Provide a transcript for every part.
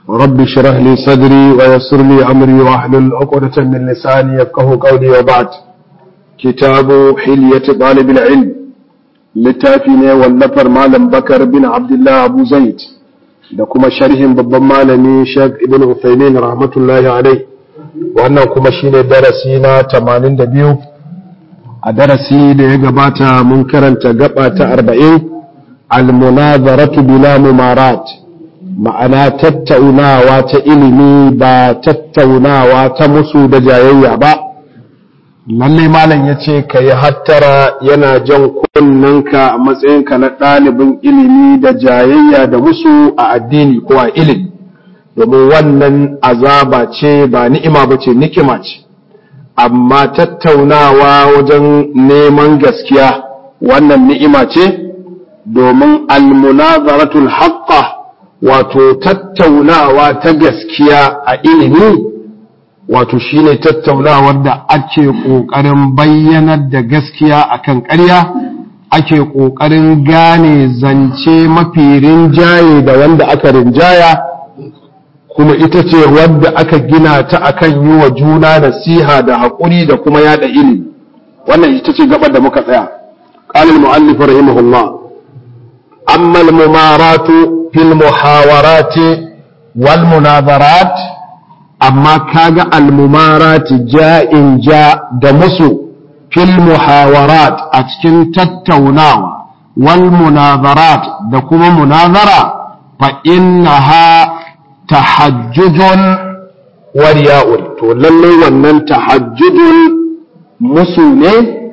رب اشرح لي صدري ويسر لي أمري واحلل عقدة من لساني يفقه قولي وبعد كتاب حلية طالب العلم littafi wallafar malam bakar bin abdullah abu zaid da kuma sharhin babban malami shek ibn uthaymin rahmatullahi alai wannan kuma shine darasi na 82 a darasi da ya gabata mun karanta gaba ta 40 almunazaratu bila mumarat ma'ana tattaunawa ta ilimi ba tattaunawa ta musu da jayayya ba lalle malam ya ce ka yi hattara yana jan kunnanka a matsayinka na ɗalibin ilimi da jayayya da musu a addini ko a ilimi domin wannan azaba ce ba ni'ima ba ce nikima ce amma tattaunawa wajen neman gaskiya wannan ni'ima ce domin almunazaratul haqqa wato tattaunawa ta gaskiya a ilimi wato shine tattaunawar da ake ƙoƙarin bayyanar da gaskiya akan ƙarya ake ƙoƙarin gane zance mafi rinjaye da wanda aka rinjaya kuma ita ce wadda aka gina ta akan yi wa juna nasiha da haƙuri da kuma yada ilimi wannan ita ce gabar da muka tsaya قال المؤلف رحمه الله أما الممارات في المحاورات والمناظرات amma kaga almumarat ja'in ja da musu fil muhawarat a cikin tattaunawa wal munazarat da kuma munazara fa innaha tahajjudun wa riya'un to lalle wannan tahajjudun musu ne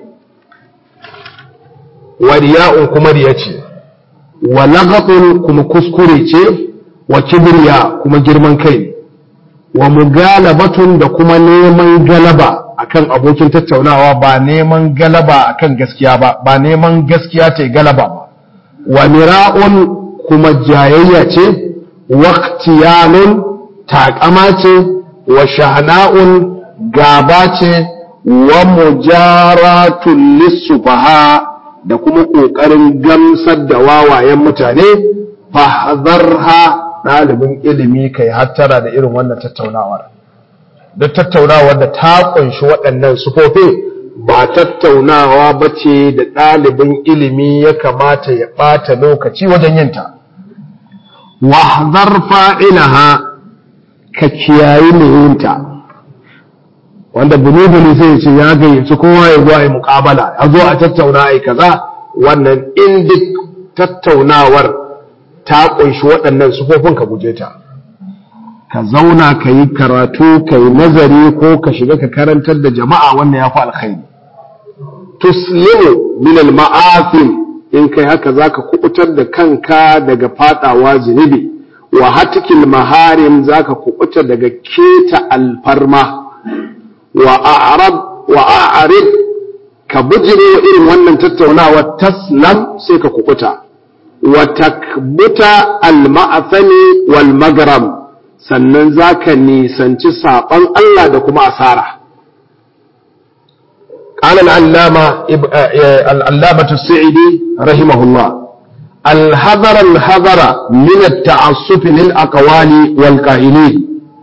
wa riya'un kuma riya ce wa laghatun kuma kuskure ce wa kibriya kuma girman kai ne wa mugalabatun da kuma neman galaba akan abokin tattaunawa ba neman galaba akan gaskiya ba ba neman gaskiya ta galaba ba wa mira'un kuma jayayya ce waqtiyanun taƙama ce wa shahna'un gaba ce wa mujaratun lissufaha da kuma ƙoƙarin gamsar da wawayen mutane fahzarha ɗalibin ilimi kai hattara da irin wannan tattaunawar da tattaunawar da ta ƙunshi waɗannan sufofi ba tattaunawa ba ce da ɗalibin ilimi ya kamata ya ɓata lokaci wajen yinta wahzar fa'ilaha ka kiyayi mai yinta wanda buni-buni sai ce ya gayyaci kowa ya zuwa yi muƙabala ya zo a tattauna ai kaza wannan in duk tattaunawar ta ƙunshi waɗannan sufofin ka guje ta ka zauna ka yi karatu ka yi nazari ko ka shiga ka karantar da jama'a wannan ya fi alkhairi tuslimu min al-ma'asim in kai haka zaka kubutar da kanka daga fadawa zunubi wa hatikil maharim zaka kubuta daga keta alfarma wa a'rab wa a'rid ka bujire irin wannan tattaunawa taslam sai ka kubuta watakbuta al-ma'athani wal magram sannan zaka nisanci saban Allah da kuma asara قال العلامة العلامة السعيدي رحمه الله الحذر الحذر من التعصب للأقوال والقائلين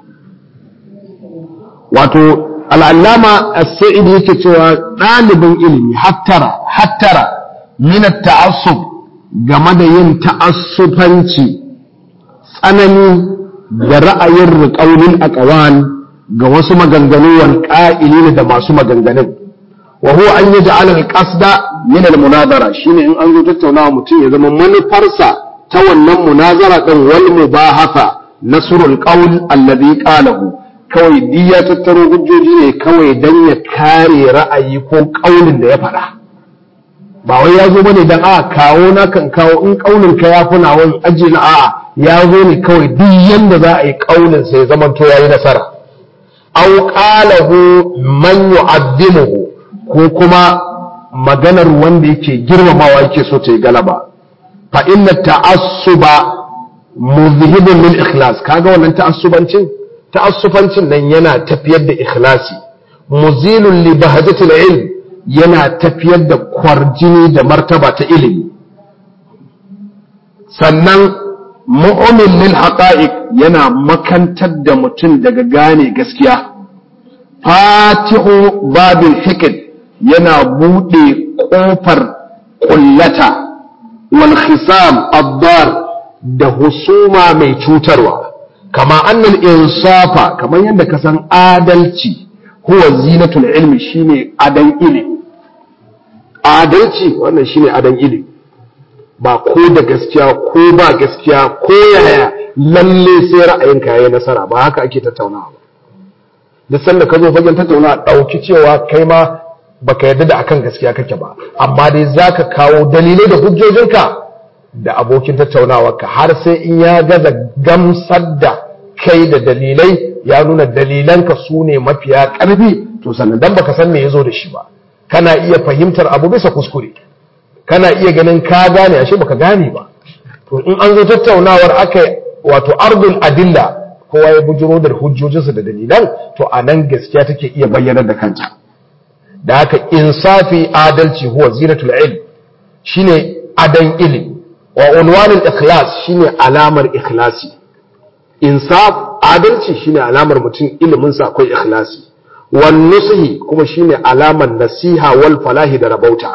wato al'allama as-sa'idi yake cewa ɗalibin ilimi hattara hattara min at-ta'assub game da yin ta'assufanci tsanani da ra'ayin riƙaunin aqwal ga wasu maganganu wal qa'ilin da masu maganganun wa huwa an yaj'al al-qasda min al-munazara shine in an zo tattaunawa mutum ya zama manufarsa ta wannan munazara din wal mubahatha nasrul qawl alladhi qalahu kawai duk ya tattaro hujjoji ne kawai dan ya kare ra'ayi ko kaulin da ya faɗa ba wai ya zo bane dan a kawo na kan kawo in kaulin ka ya funa wani aji na a'a ya zo ne kawai duk yanda za a yi kaulin sai zaman to yayi nasara aw qalahu man yu'addimuhu ko kuma maganar wanda yake girmamawa yake so ta yi galaba fa inna ta'assuba muzhibun lil ikhlas kaga wannan ta'assubancin ta'assufancin nan yana tafiyar da ikhlasi muzilun li bahajatil ilm yana tafiyar da kwarjini da martaba ta ilimi sannan mu'min lil haqa'iq yana makantar da mutum daga gane gaskiya fatihu babin hikid yana buɗe ƙofar ƙullata wal khisam abdar da husuma mai cutarwa kama annal insafa kamar yadda ka san adalci huwa zinatul ilmi shine adan ilimi adalci wannan shine adan ilimi ba ko da gaskiya ko ba gaskiya ko yaya lalle sai ra'ayinka yayi nasara ba haka ake tattaunawa ba duk sanda ka zo fagen tattaunawa dauki cewa kai ma baka yarda da akan gaskiya kake ba amma dai zaka kawo dalilai da hujjojinka da abokin tattaunawarka har sai in ya gaza gamsar da kai da dalilai ya nuna dalilanka su ne mafiya ƙarfi to sannan dan baka san me ya zo da shi ba kana iya fahimtar abu bisa kuskure kana iya ganin ka gane ashe baka gane ba to in an zo tattaunawar aka wato ardul adilla kowa ya bujiro da hujjojinsa da dalilan to a nan gaskiya take iya bayyanar da kanta da haka insafi adalci huwa zinatul ilm shine adan ilimi wa unwanul ikhlas shine alamar ikhlasi insaf adalci shine alamar mutum ilimin sa akwai ikhlasi wan nusihi kuma shine alamar nasiha wal falahi da rabauta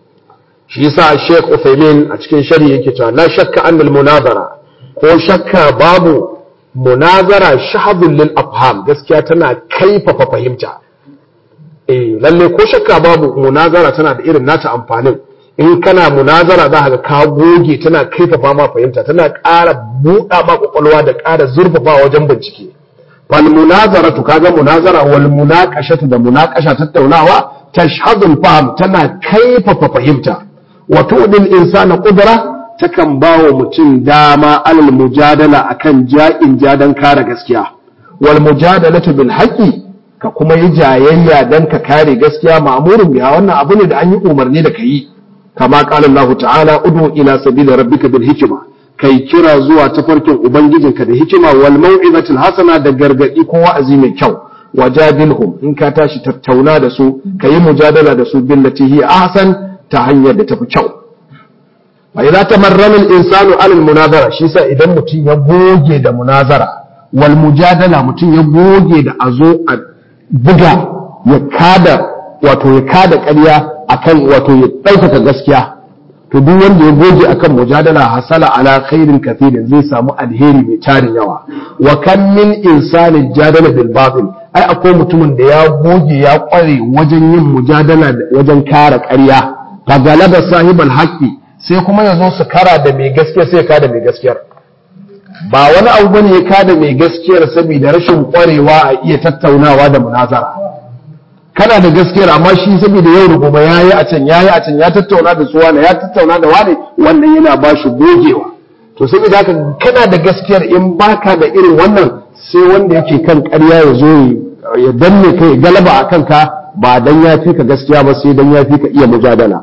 shi yasa Sheikh Uthaymeen a cikin shari yake cewa la shakka anna al munazara ko shakka babu munazara shahadun lil afham gaskiya tana kaifafa fahimta eh lalle ko shakka babu munazara tana da irin nata amfanin in kana munazara za ka ka goge tana kaifafa ma fahimta tana ƙara buɗa ma kwakwalwa da ƙara zurfafa wajen bincike fal munazara to kaga munazara wal munaqashatu da munaqasha tattaunawa tashhadul fahm tana kaifafa fahimta wa tu'dil insana qudra takan bawa mutum dama alal mujadala akan ja'in jadan kare gaskiya wal mujadalatu bil haqqi ka kuma yi jayayya dan ka kare gaskiya ma'murin biya wannan abu ne da an yi umarni da kai kama qala Allah ta'ala ud'u ila sabili rabbika bil hikma kai kira zuwa tafarkin ubangijinka da hikima wal mau'izatil hasana da gargadi ko wa'azi mai kyau wajadilhum in ka tashi tattauna da su kayi mujadala da su billati hi ahsan ta hanyar da tafi kyau wa idza tamarrana al-insanu 'ala al-munazara shi sa idan mutum ya goge da munazara wal mujadala mutum ya goge da azo a buga ya kada wato ya kada ƙarya akan wato ya ɗaukaka gaskiya to duk wanda ya goge akan mujadala hasala ala khairin kathirin zai samu alheri mai tarin yawa wa kan min insani jadala bil batil ai akwai mutumin da ya goge ya kware wajen yin mujadala wajen kare ƙarya fa galaba sahibal haqqi sai kuma ya zo su kara da mai gaskiya sai ka da mai gaskiyar ba wani abu bane ya kada mai gaskiyar saboda rashin kwarewa a iya tattaunawa da munazara kana da gaskiyar amma shi saboda yau da gobe yayi a can yayi a can ya tattauna da su wani ya tattauna da wani wannan yana ba shi gogewa to saboda haka kana da gaskiyar in baka da irin wannan sai wanda yake kan ƙarya ya zo ya danne kai galaba a kanka ba dan ya fi ka gaskiya ba sai dan ya fi ka iya mujadala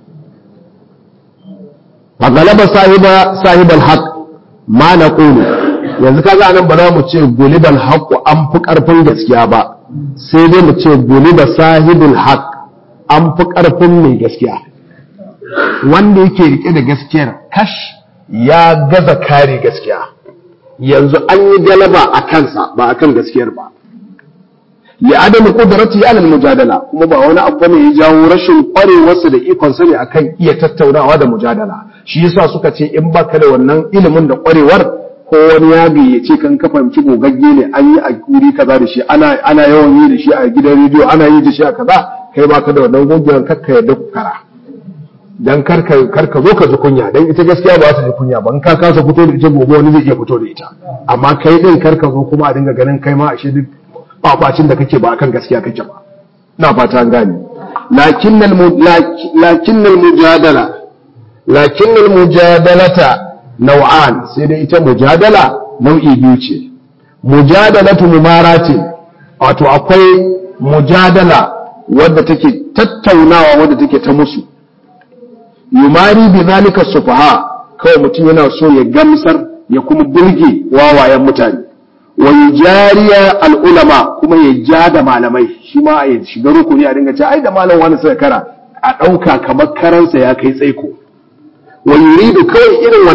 fa galaba sahiba sahibal haqq ma naqulu yanzu kaga anan ba za mu ce gulibal haqq an fi karfin gaskiya ba sai dai mu ce guliba sahibul haqq an fi karfin mai gaskiya wanda yake rike da gaskiyar kash ya gaza kare gaskiya yanzu an yi galaba a kansa ba a kan gaskiyar ba ya adamu kudrati ala mujadala kuma ba wani abu ne ya jawo rashin kwarewarsa da ikon sa ne akan iya tattaunawa da mujadala shi yasa suka ce in baka da wannan ilimin da kwarewar ko wani ya gayyace kan ka fahimci gogagge ne an yi a guri kaza da shi ana ana yawan yi da shi a gidan rediyo ana yi da shi a kaza kai baka da wannan gogewar kakka yadda ku kara dan karka karka zo ka ji kunya dan ita gaskiya ba ta ji kunya ba in ka kasa fito da ita gobe wani zai iya fito da ita amma kai din karka zo kuma a dinga ganin kai ma ashe duk babacin da kake ba akan gaskiya kake ba na fata an gane lakinnal lakinnal mujadala lakinnal mujadalata nau'an sai dai ita mujadala nau'i biyu ce mujadalatu mumaratin wato akwai mujadala wadda take tattaunawa wadda take ta musu yumari bi zalika sufaha kawai mutum yana so ya gamsar ya kuma burge wawayen mutane wa yujariya al'ulama kuma ya ja da malamai shi ma ya shiga rukuni a dinga ce ai da malam wani sai kara a ɗauka kamar karansa ya kai tsaiko wa yuridu kawai irin wannan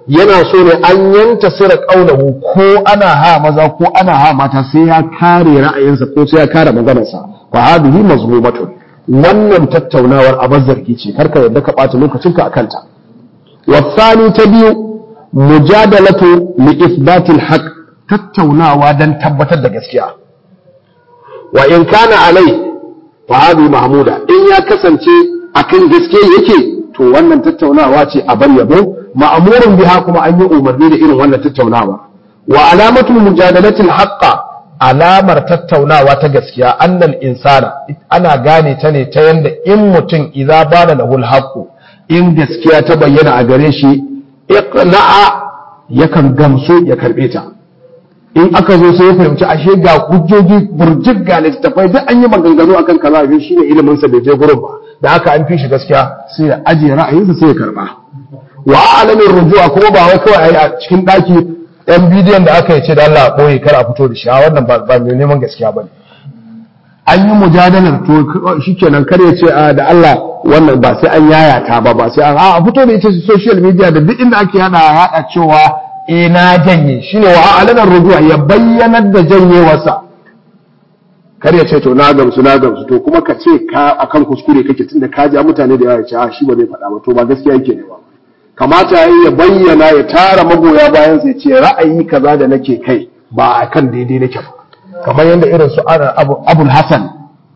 yana so ne an yanta sira kaulahu ko ana ha maza ko ana ha mata sai ya kare ra'ayinsa ko sai ya kare maganarsa fa hadhihi mazmumatun wannan tattaunawar a zargi ce karka yadda ka ɓata lokacinka a kanta wasani ta biyu mujadalatu li isbatil haqq tattaunawa dan tabbatar da gaskiya wa in kana alai fa hadhihi mahmuda in ya kasance akan gaskiya yake to wannan tattaunawa ce a bar yabo ma'amurun biha kuma an yi umarni da irin wannan tattaunawa wa alamatu mujadalatil haqqa alamar tattaunawa ta gaskiya annal insana ana gane ta ne ta yanda in mutum idza bana lahul haqqu in gaskiya ta bayyana a gare shi iqna'a yakan gamsu ya karbe ta in aka zo sai ya fahimci ashe ga hujjoji burjik ga littattafai duk an yi maganganu akan kaza abin shine ilimin sa bai je gurin ba da haka an fi shi gaskiya sai ya ajiye ra'ayinsa sai ya karba wa alamin rujua kuma ba wai kawai a cikin daki yan bidiyon da aka yi ce da Allah ɓoye kar a fito da shi a wannan ba mai neman gaskiya ba ne an yi mujadalar to shikenan kar ya ce da Allah wannan ba sai an yayata ba ba sai an a fito da ita social media da duk inda ake yada yada cewa eh na janye shine wa alanar rujua ya bayyanar da janyewarsa kar ya ce to na gamsu na gamsu to kuma ka ce ka akan kuskure kake tunda ka ja mutane da yawa ya ce a shi ba zai faɗa ba to ba gaskiya yake ne ba kamata ya bayyana ya tara magoya bayan sai ce ra'ayi kaza da nake kai ba a kan daidai nake ba kamar yadda irin su abul hasan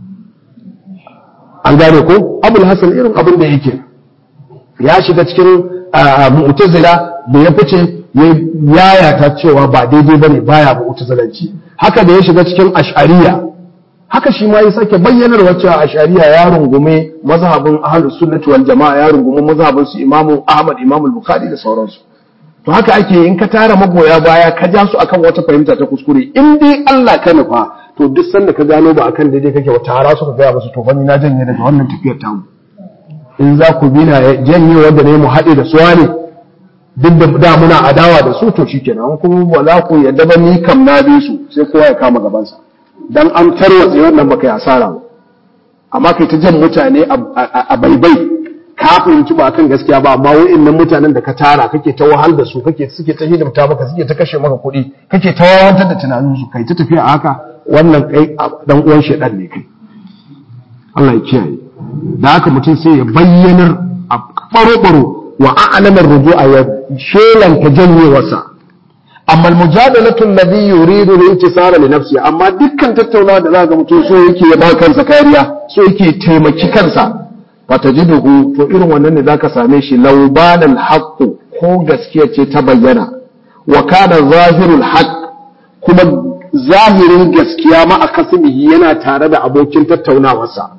an gane ko abul hasan irin abin da yake ya shiga cikin mu'tazila da ya fice ya yayata cewa ba daidai bane baya mu'tazilanci haka da ya shiga cikin ash'ariya haka shi ma ya sake bayyanar wacce ashariya ya rungume mazhabin ahlus sunnati wal jama'a ya rungume mazhabin su imamu ahmad imamu bukhari da sauransu to haka ake in ka tara magoya baya ka ja su akan wata fahimta ta kuskure in dai Allah ka nufa to duk sanda ka gano ba akan daidai kake wa tara su ka gaya musu to fanni na janye daga wannan tafiyar tamu in za ku bi na janye wanda ne mu haɗe da suwa ne duk da da muna adawa da su to shikenan kuma ba za ku yadda ba ni kam na bi su sai kowa ya kama gabansa dan an tarwatse wannan baka yi asara ba amma kai ta jan mutane a baibai ka fahimci ba kan gaskiya ba amma wa'annan mutanen da ka tara kake ta wahal da su kake suke ta hidimta maka suke ta kashe maka kuɗi kake ta wawantar da tunanin su kai ta tafiya a haka wannan kai dan uwan shedan ne kai Allah ya kiyaye da haka mutum sai ya bayyanar a baro-baro wa a'lamar rujua ya shelanta janyewarsa amma mujadalatu alladhi yuridu al-intisara li nafsi amma dukkan tattaunawa da zaka mutum so yake ya ba kansa kariya so yake taimaki kansa fatajiduhu to irin wannan ne zaka same shi laubanan haqqu ko gaskiya ce ta bayyana wa kana zahirul haqq kuma zahirin gaskiya ma akasimihi yana tare da abokin tattaunawarsa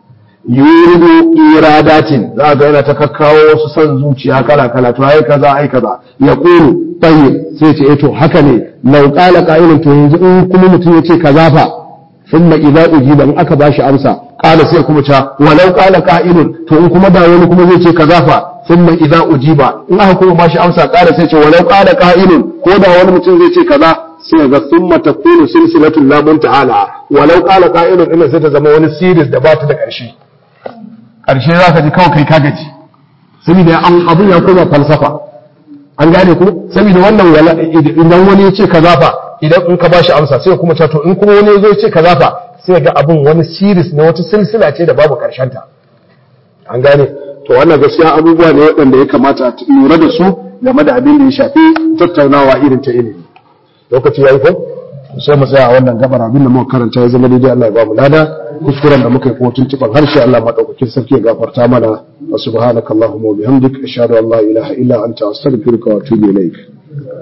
yuridu iradatin za ga yana ta kakkawo wasu son zuciya kala kala to ai kaza ai kaza ya kulu tayyib sai ce to haka ne law qala qa'ilun to yanzu in kuma mutum yace kaza fa thumma idza ujiba in aka bashi amsa qala sai kuma ta walau qala qa'ilun to in kuma da wani kuma zai ce kaza fa thumma idza ujiba in aka kuma bashi amsa qala sai ce walau qala qa'ilun ko da wani mutum zai ce kaza sai ga thumma takunu silsilatul la ta'ala walau qala qa'ilun ina sai ta zama wani series da ba ta da ƙarshe ƙarshe za ka ji kawai kai ka gaji saboda abin ya koma falsafa an gane ku saboda wannan wala idan wani ya ce kaza fa idan in ka bashi amsa sai kuma to in kuma wani ya zo ya ce kaza fa sai ga abin wani series na wata silsila ce da babu karshen ta an gane to wannan gaskiya abubuwa ne waɗanda ya kamata a lura da su game da abin da ya shafi tattaunawa irin ta ilimi lokaci ya yi ko sai mu tsaya a wannan gabar abin da muka karanta ya zama daidai Allah ya ba mu lada kuskuren da muka yi ko tuntuban harshe Allah madaukakin sarki ya gafarta mana wa subhanakallahumma wa bihamdika ashhadu an la ilaha illa anta astaghfiruka wa atubu ilaik